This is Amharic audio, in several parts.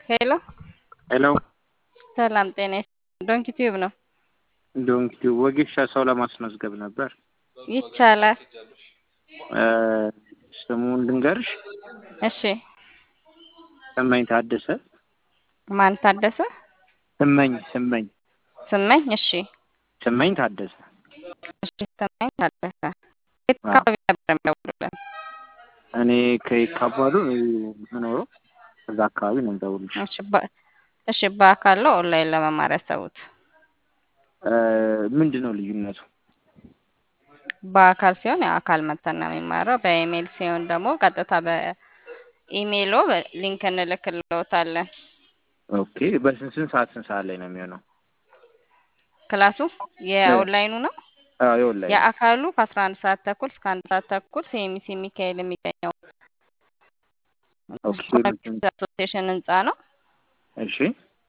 ሄሎ ሄሎ ሰላም ጤና ይስጥልኝ። ዶንኪ ቲዩብ ነው። ዶንኪ ወጌሻ ሰው ለማስመዝገብ ነበር። ይቻላል። ስሙን ልንገርሽ። እሺ ስመኝ ታደሰ። ማን ታደሰ? ስመኝ ስመኝ ስመኝ። እሺ ስመኝ ታደሰ። እሺ ስመኝ ታደሰ። የት አካባቢ ነበር የሚደውሉልን? እኔ ከይካባሉ የምኖረው እዛ አካባቢ ነው የምደውልልሽ። እሺ በ- እሺ በአካል ነው ኦንላይን ለመማር ያሰቡት? ምንድን ነው ልዩነቱ? በአካል ሲሆን የአካል መተን ነው የሚማረው። በኢሜይል ሲሆን ደግሞ ቀጥታ በኢሜይሎ ሊንክ እንልክልዎታለን። ኦኬ በስንት ስንት ሰዓት ስንት ሰዓት ላይ ነው የሚሆነው? ክላሱ የኦንላይኑ ነው። አዎ የኦንላይን የአካሉ ከአስራ አንድ ሰዓት ተኩል እስከ አንድ ሰዓት ተኩል ሲኤምሲ ሚካኤል የሚገኘው ኦኬ አሶሲዬሽን ህንፃ ነው። እሺ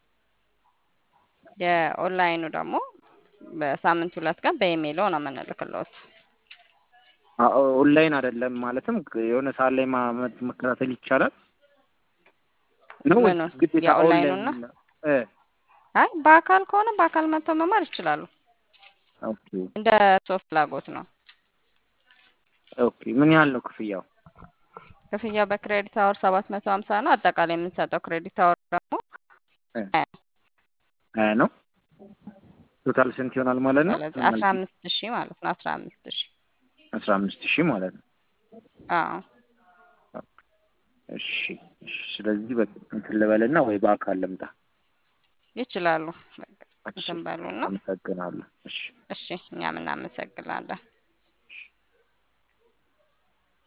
የኦንላይኑ ደግሞ በሳምንት ሁለት ቀን በኢሜይሎ ነው የምንልክልዎት። አዎ ኦንላይን አይደለም ማለትም የሆነ ሰዓት ላይ ማ- መ- መከታተል ይቻላል ነው ወይስ ምኑን? ግዴታ የኦንላይኑን ኦንላይን ነው? እ አይ በአካል ከሆነ በአካል መጥተው መማር ይችላሉ። ኦኬ እንደ ሰው ፍላጎት ነው። ኦኬ ምን ያህል ነው ክፍያው? ክፍያው በክሬዲት አወር ሰባት መቶ ሀምሳ ነው። አጠቃላይ የምንሰጠው ክሬዲት አወር ደግሞ እ ሀያ ነው ቶታል ስንት ይሆናል ማለት ነው? ስለዚህ አስራ አምስት ሺህ ማለት ነው። አስራ አምስት ሺህ አስራ አምስት ሺህ ማለት ነው። አዎ እሺ እሺ። ስለዚህ በቃ እንትን ልበልና ወይ በአካል ልምጣ። ይችላሉ። በቃ እሺ እንትን በሉና አመሰግናለሁ። እሺ እሺ እኛም እናመሰግናለን።